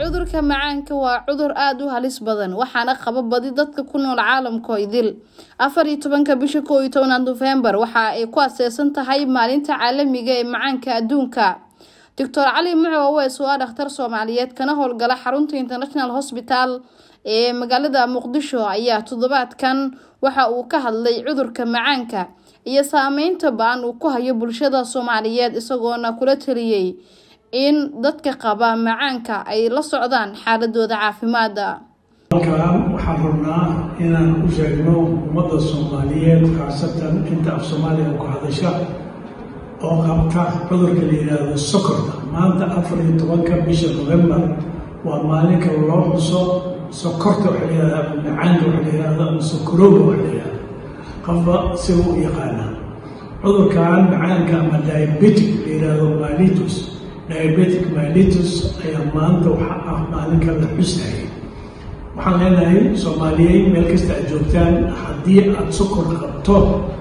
cudurka macaanka waa cudur aada u halis badan waxaana qaba badi dadka ku nool caalamka idil afar iyo tobanka bisha koo iyo tobnaad nofembar waxa ay ku aseesan tahay maalinta caalamiga ee macaanka adduunka doctor cali muco oweys oo ah dhakhtar soomaaliyeed kana howlgala xarunta international hosbital ee magaalada muqdisho ayaa toddobaadkan waxa uu ka hadlay cudurka macaanka iyo saameynta ba-an uu ku hayo bulshada soomaaliyeed isagoona kula taliyey in dadka qaba macaanka ay la socdaan xaaladooda caafimaada halkan waxaan rabnaa inaan u sheegno ummadda soomaaliyeed khaasatan inta af soomaaliya ku hadasha oo qabta cudurka la yidhaahdo sokorta maanta afar iyo tobanka bisha novembar waa maalinka loo xuso sokorta waxa la yihahda macaanka waxa la yihahda ama sokorooga waxa la yihahda qofba siga u yaqaana cudurkan macaanka ama diabetic la yidhaahdo malitus diabetic malitus ayaa maanta waxa ah maalinka la xusayay waxaan leenahay soomaaliyeed meel kasta aad joogtaan haddii aada sokor qabto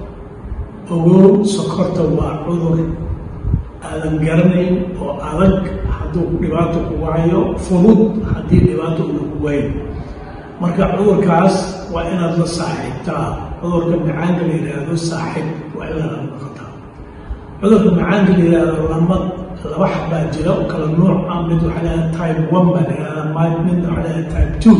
ogow sokorta waa cudur aadan garanayn oo adag hadduu dhibaato ku wacayo fudud haddii dhibaato una ku waayo marka cudurkaas waa inaad la saaxiibtaa cudurka macaanka la yidhaahdo saaxiib waa inaad noqotaa cudurka macaanka la yidhaahdo lama laba xabbaa jira oo kala nuuc ah mid waxaa leedahay type one baa la yihahdaa midna waxaa leedahay type two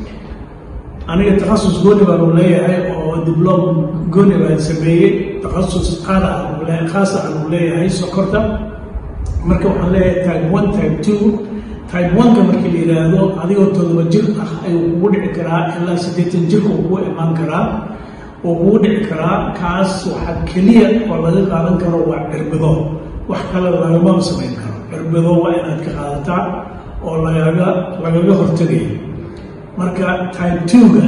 aniga takhasus gooni baanu leeyahay oo diblom gooni baan sameeyey takhasus qaada khaasa aanu leeyahay sokorta marka waxaan leeyahay type one type two type one-ka markii la yidhaahdo adigoo todoba jir ah ayuu kugu dhici karaa ilaa siddeetan jirka uu kugu imaan karaa uu kugu dhici karaa kaas waxaa keliya oo laga qaadan karo waa cirbido wax kale lagama samayn karo cirbido waa inaad ka qaadataa oo lagaga lagaga hortegayo marka type two-ga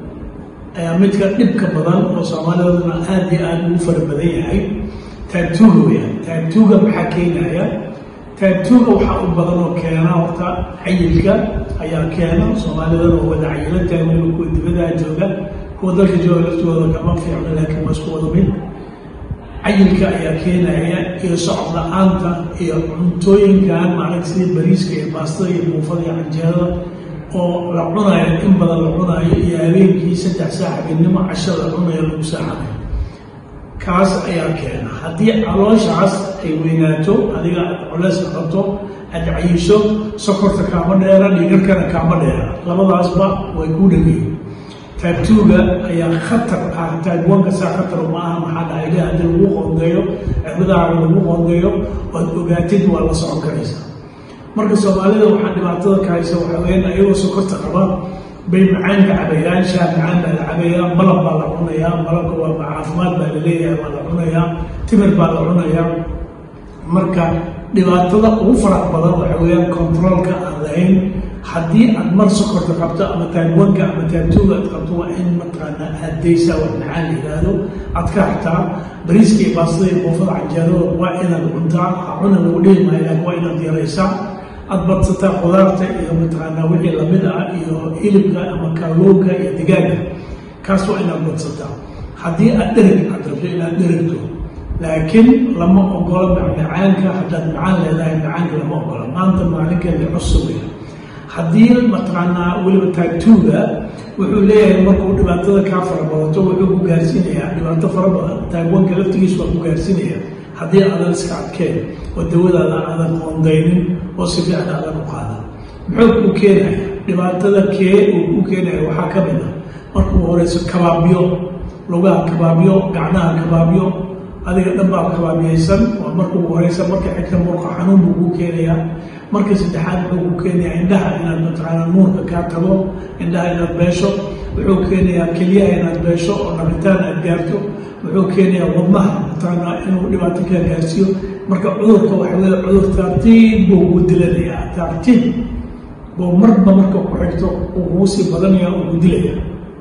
ayaa midka dhibka badan oo soomaaliduna aada iyo aada ugu fara badan yahay type two-ga weyaan type two-ga maxaa keenaya type two-ga waxaa u badan oo keena horta cayilka ayaa keena soomaalidana oo wada cayilo taagweyna kuwa dibadaha jooga kuwa dalka jooga laftooda kama fiicno laakiin waa isku wada mid cayilka ayaa keenaya iyo socod la-aanta iyo cuntooyinkan maarag sida bariiska iyo baastada iyo buufada iyo canjeerada oo la cunayo in badan la cunayo iyo habeenkii saddex saac habeenimo casho la cunayo lagu saacanayo kaas ayaa keena haddii calooshaas ay weynaato adiga aad culeyska qabto aad cayisho sokorta kaama dheera dhiigarkana kaama dheera labadaasba way ku dhageeyen type two-ga ayaa khatar ah type one-ka saa khatar ma aha maxaa dhacayga haddii lagu qoondeeyo cirbadaaga lagu qoondeeyo oad ogaatid waa la socon karaysaa marka soomaalida waxaa dhibaatada ka haysa waxaa weyaan ayagoo sokorta qaba bay macaanka cabayaan shaah macaan baa la cabayaa malab baa la cunayaa malabka waa caafimaad baa la leeyahay waa la cunayaa timir baa la cunayaa marka dhibaatada ugu farax badan waxa weeyaan controolka aan lahayn haddii aad mar sokorta qabto ama taagwanka ama taagtooga aad qabto waa in mataqaanaa aadaysaa wax macaan la yidhaahdo aad ka hartaa bariiska iyo baastada iyo buufada canjeerada waa inaad cuntaa ha cuna lagu dhihi maayo laakiin waa inaad yaraysaa aad badsataa qudaarta iyo mataqaanaa wixii lamid ah iyo hilibka ama kalluunka iyo digaaga kaas waa inaad badsataa haddii aad dhereg aad rabto inaad dherigto laakiin lama ogola macmacaanka haddaad macaan leedahay macaanka lama ogola maanta maalinkeeda cusubaya haddii mataqaanaa weliba type two-ga wuxuu leeyahay markuu dhibaatada kaa farabadato wuxuu ku gaarsiinayaa dhibaato fara badan type one-ka laftigiis waa ku gaarsiinaya haddii aadan iska adkeen oo dawadaada aadan qoondaynin oo si fiican aadan u qaadan muxuu ku keenaya dhibaatada kee uu ku keenaya waxaa ka mid ah markuu horeyso kabaabyo lugaha kabaabyo gacnaha kabaabyo adiga dhan baa kabaabiyaysan waa markuu horeysa marka xigta murqa xanuun buu kuu keenayaa marka saddexaad wuxuu ku keenayaa indhaha inaad mataqaanaa nuurka kaa tago indhaha inaad beesho wuxuu keenayaa kelyaha inaad beesho oo nabitaan aad gaarto wuxuu keenayaa wadnaha mataqaanaa inuu dhibaato kaa gaarsiiyo marka cudurka waxa weeye cudur tartiib buu ugu dilanayaa tartiib buu marba marka ku xigto uu kugu sii badanaya uu ku dilaya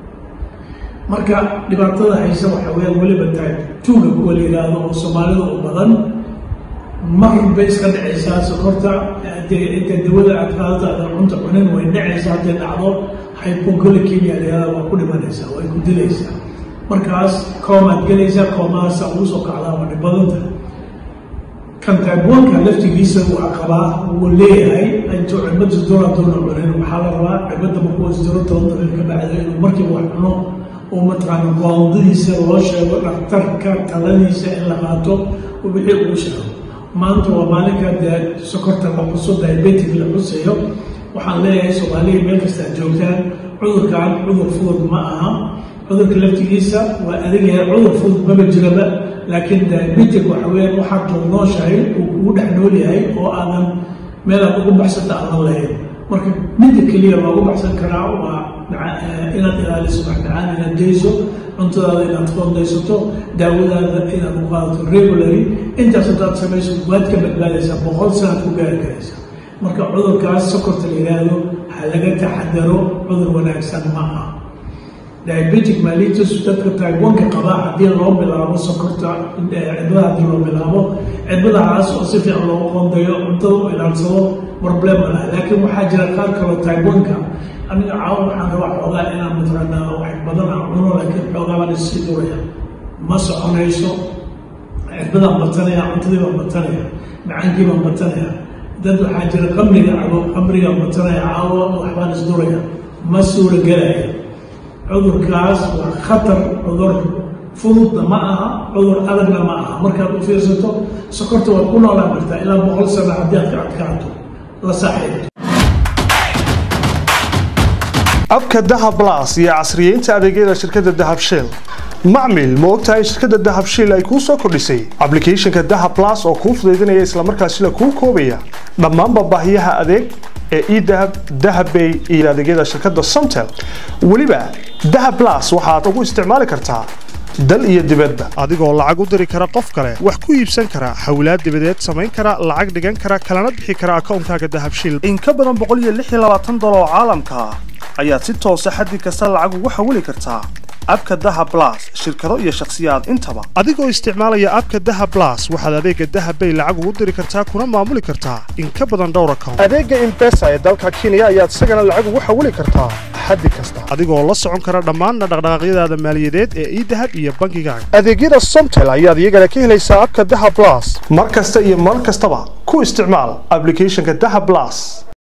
marka dhibaatada haysa waxa weeyaan weliba tahay tuuga kuwa la yidhaahdo oo soomaalida u badan mar bay iska dhacaysaa sokorta dee inta dawada aad qaadato aadan cunta cunin way dhacaysaa hadday dhacdo hypoglycemia la yihahda waa ku dhimanaysaa way ku dilaysaa markaas koomaad gelaysaa koomadaasa ugu soo kacdaa waa dhibadanta kan taagoonka laftigiisa waa qabaa wuu leeyahay intuu cirbada doona doona cunin waxaa la rabaa cirbada markuu isdiro toban daqiiq ka bacda inuu markiiba wax cuno oo mataqaana goondadiisa loo sheego dhakhtarka taladiisa in la qaato wixii uu sheego maanta waa maalinka dee sokorta la xuso diabetic la xusayo waxaan leeyahay soomaaliya meel kastaa joogtaan cudurkan cudur fudud ma aha cudurka laftigiisa waa adegayahay cudur fudud maba jiraba laakiin diabetic waxa weeyaan waxaad toognooshahay uu kugu dhex nool yahay oo aadan meelaad ugu baxsanta aadan lahayn marka midda keliya loogu baxsan karaa waa inaad ilaaliso maxdacaan inaad dayso cuntadaada inaad qoondaysato daawadaada inaad u qaadato regulary intaas haddaad samayso waad ka badbaadaysaa boqol sanaad ku gaari karaysaa marka cudurkaas sokorta la yidhaahdo ha laga taxadaro cudur wanaagsan ma ah diabetic malitus dadka taiwanka qabaa haddii loo bilaabo sokorta cidbada haddii loo bilaabo cidbadahaas oo si fiican loogu qoondayo cuntada u ilaalsado problem ma laha laakiin waxaa jira qaar kaloo taiwanka aniga caawa waxaan rabaa xoogaa inaan mataqaanaa wax badan aan cuno laakiin xoogaa baan issii duraya ma soconayso cirbadaan batanaya cuntadii baan batanaya macaankii baan batanaya dad waxaa jira qamriga cabo qamrigaan batanaya caawa waxbaan isduraya ma suura gelaya cudurkaas waa khatar cudur fududna ma aha cudur adagna ma aha markaad u fiirsato sokorta waad ku noolaan kartaa ilaa boqol sano haddii aad ka adkaato la saaxiibto abka dahab las iyo casriyeynta adeegyada shirkadda dahab shell macmil ma ogtahay shirkadda dahab shell ay kuu soo kordhisay ablicathonka dahab las oo kuu fudaydinaya islamarkaasina kuu koobaya dhammaanba baahiyaha adeeg ee edahab dahabbay iyo adeegyada shirkadda somtel weliba dahab las waxaad ugu isticmaali kartaa dal iyo dibadda adigoo lacag u diri kara qof kale wax ku iibsan kara hawlaad dibadeed samayn kara lacag dhigan kara kalana bixi kara akoonkaaga dahabshil in ka badan boqoliyoaaadoloo caalamka ah ayaad si toosa xaddi kasta lacag ugu xawili kartaa abka dahab las shirkado iyo shakhsiyaad intaba adigoo isticmaalaya abka dahab las waxaad adeega dahabbay lacag ugu diri kartaa kuna maamuli kartaa in ka badan dhowr account adeega imbesa ee dalka kenya ayaad isagana lacag ugu xawili kartaa xaddi kasta adigoo la socon kara dhammaanna dhaqdhaqaaqyadaada maaliyadeed ee idahab iyo bankigaaga adeegyada somtel ayaad iyagana ka helaysaa abka dahab las mar kasta iyo mar kastaba ku isticmaal ablicathonka dahab las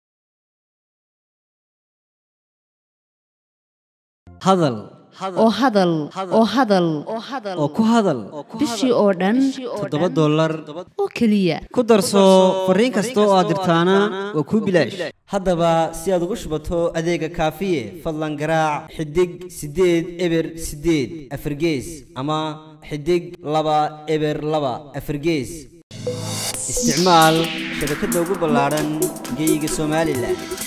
hadal oo hadal oo hadal oo ku hadal bishii oo dhan toddoba dollar oo keliya ku darso fariin kasta oo aad dirtaana waa kuu bilaash haddaba si aad ugu shubato adeega kaafiye fadlan garaac xidig siddeed eber siddeed afargees ama xidig laba eber laba afargees isticmaal shabakadda ugu ballaadhan geeyiga somalilan